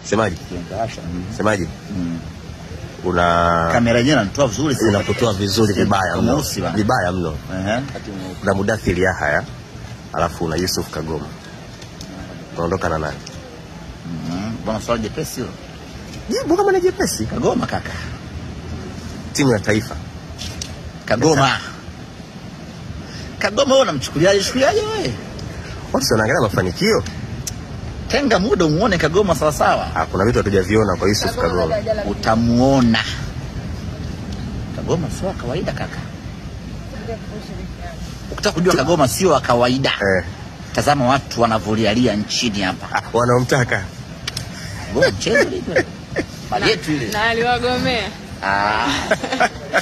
Semaji, Kiangawasha. Mm. semaji, Mm. una Kamera yenyewe inanitoa vizuri sana. inakutoa vizuri vibaya mno, Mweusi bana. vibaya mno. Ehe. Kuna Mudathiri Yahaya alafu una Yusuf Kagoma, unaondoka na nani? Mm. Bwana swali jepesi hilo. Jibu kama ni jepesi. Kagoma kaka. Timu ya taifa Kagoma. Kagoma wewe unamchukuliaje chukuliaje wewe? watu si wanaangalia mafanikio. Tenga muda umuone Kagoma sawa sawa. Ah, kuna vitu hatujaviona kwa Yusuf Kagoma. Utamuona. Kagoma sio wa kawaida kaka. Ukitaka kujua Kagoma sio wa kawaida. Eh, Tazama watu wanavyolialia nchini hapa. ah, wanaomtaka Kagoma mchezo ile. Mali yetu ile. na aliwagomea Ah.